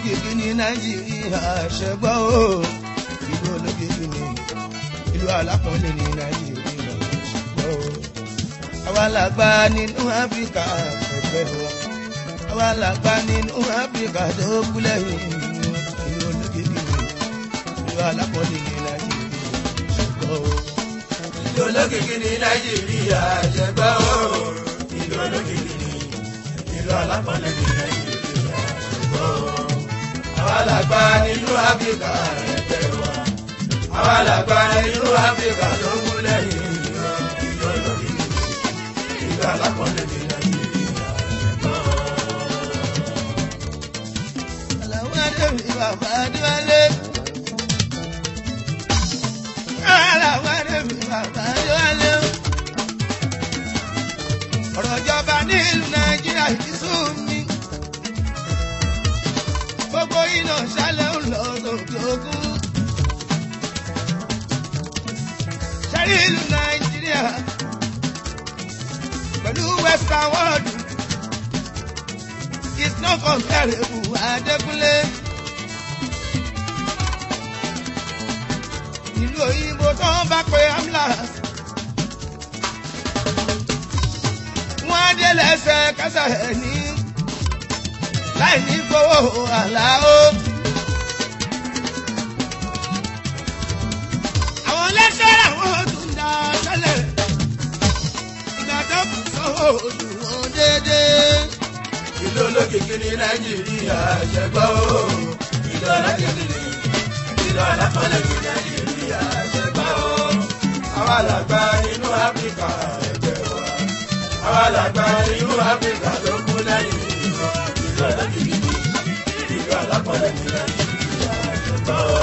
olókìkí ní nàìjíríà ṣẹgbọ́ o ìlú olókìkí ní ìlú alápọ̀nlé ní nàìjíríà ṣẹgbọ́ o àwa làgbà nínú áfíríkà ẹgbẹ́ wa àwa làgbà nínú áfíríkà tó kú lẹ́yìn ìlú olókìkí ní ìlú alápọ̀nlé ní nàìjíríà ṣẹgbọ́ o. ìlú olókìkí ní nàìjíríà ṣẹgbọ́ o ìlú olókìkí ní ìlú alápọ̀nlé ní nàìjíríà ṣẹgbọ́ o àwa làgbà nínú áfíríkà ẹgbẹ́ wa àwa làgbà nínú áfíríkà tó kú lẹ́yìn ìlú olókìkí ní ìlú alápọ̀nlé ní nàìjíríà ṣẹgbọ́ o. Àlàó Adéwì bàbá Adéwálé. Àlàó Adéwì bàbá Adéwálé. Ọ̀rọ̀ ìjọba ní ìlú Nàìjíríà yìí sún mi. Gbogbo iná ṣálẹ̀ ń lọ sókè òkun. Ṣẹ́rí ìlú Nàìjíríà pẹ̀lú Western world is not comparable Adékúnlé. Ìlú òyìnbó tó ń bá pe ambulance. Wọ́n á dé lẹ́sẹ̀ kásá ẹ̀ ní láì ní fowó àláó. Àwọn lẹ́sẹ̀rẹ̀ àwọn tún dá sẹ́lẹ̀. Ìgbà tó kù sọ́wọ́ ojú wọn déédéé. ìlú olókìkí ní nàìjíríà ṣẹgbọ́ o ìlú olókìkí ní ìlú alápọ̀lẹ̀ ní nàìjíríà ṣẹgbọ́ o àwa làgbà nínú áfíríkà ẹgbẹ́ wa àwa làgbà nínú áfíríkà tó kú lẹ́yìn ìlú olókìkí ní ìlú alápọ̀lẹ̀ ní nàìjíríà ṣẹgbọ́ o.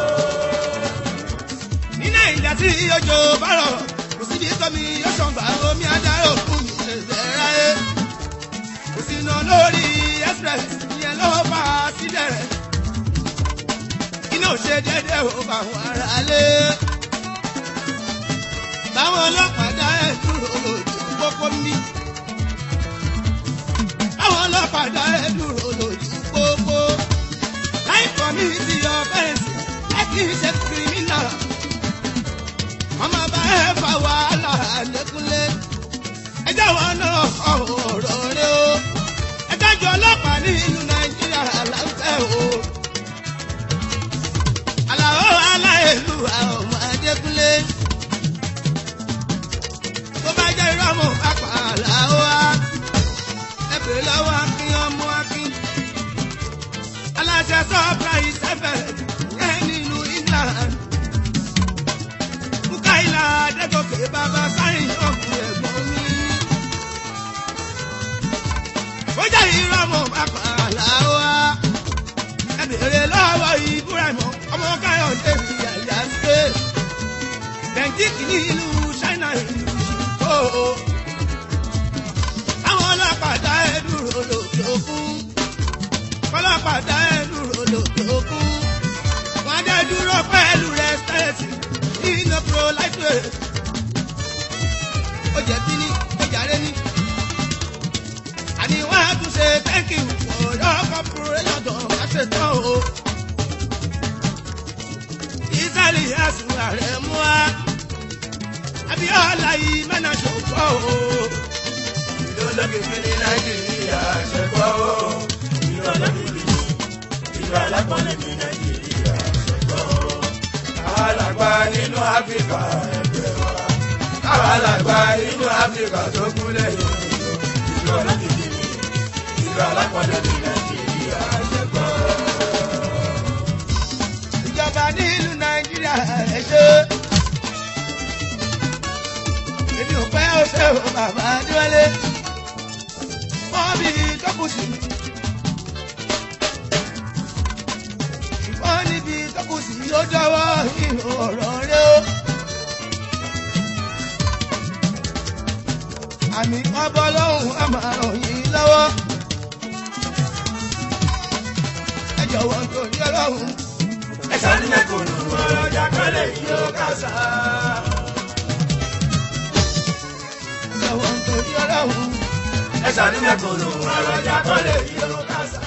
ní nàìjíríà tí ọjọ́ bá rọ̀ kò síbi tómi yóò ṣàǹgbà omi adarò fún mi ṣẹ̀ṣẹ̀ ráyé kò sí iná lórí express ìyẹn ló fà á sílẹ̀ rẹ̀ iná ò ṣe déédéé ò bá wọn ara lé báwọn ọlọ́pàá dá ẹ̀ dúró lójú pópó mi báwọn ọlọ́pàá dá ẹ̀ dúró lójú pópó láì kọ́ mi ti yọ fẹ́ǹsì ẹ kì í ṣe kírímínà ọmọ bá ẹ fa wàhálà lẹ́kúnlé ẹjọ́ wọn náà kọ ọ̀rọ̀ rẹ o ẹjọ́ jọ ọlọ́pàá ní ìlú nàìjíríà láǹfẹ́ o àlàó aláìlú àwọn ọmọ adékúnlé tó bá jẹ́ irọ́ mọ̀ pápá àlàó wa ẹ bèrè lọ́wọ́ akin ọmọ akin aláṣẹ surprise ẹ̀fẹ̀ yẹn nílùú england mukaila adégòkè bàbá sáyìn ọkùnrin ẹ̀gbọ́n mi. ó jẹ́ ìrọ̀mọ̀ bàbá làwa. ẹ bèrè lọ́wọ́ ibrahim ọmọ káyọ̀dé mi àyà ṣe. bẹ̀ǹkìkì ní ìlú china ìlú ṣùkọ́. àwọn ọlọ́pàá dá ẹ dúró lòdì òkun. ọlọ́pàá dá ẹ dúró lòdì òkun. wọ́n á dé dúró pẹ̀lú rẹ́sítẹ́ẹ̀tì nínú pro life rate. ó jẹ̀bi ní ó jàre ní. àní wọ́n á tún ṣe thank you for your cooperation tó má ṣe tán o. ìsàlì àsùn ààrẹ mú wa. abiola yìí mẹ́nà ṣòfò o. ìlú olókìkí ní nàìjíríà ṣẹgbọ́ o ìlú olókìkí ní ìlú alápọ̀lẹ̀ ní nàìjíríà ṣẹgbọ́ o àwa làgbà nínú áfíríkà ẹgbẹ́ wa àwa làgbà nínú áfíríkà tó kú lẹ́yìn ìlú olókìkí ní ìlú alápọ̀lẹ̀ ní nàìjíríà ṣẹgbọ́ o. ìjọba nílùú nàìjíríà ẹ ṣe. èmi ò pẹ́ ó ṣe o bàbá adéwálé. bọ́ọ̀bì tó kù sí. ṣùgbọ́n níbi tó kù sí ó jọwọ́ nínú ọ̀rọ̀ rẹ o. àmì ọbọ̀ lọ́hùn á máa ràn yín lọ́wọ́. ẹ jọ̀wọ́ nítorí ọlọ́run. ẹ̀sán ní mẹ́kùnù ọ̀rọ̀ ọjà kọ́lẹ̀ yìí ó kásá. jọ̀wọ́ nítorí ọlọ́run. ẹ̀sán ní mẹ́kùnù ọ̀rọ̀ ọjà kọ́lẹ̀ yìí ó kásá.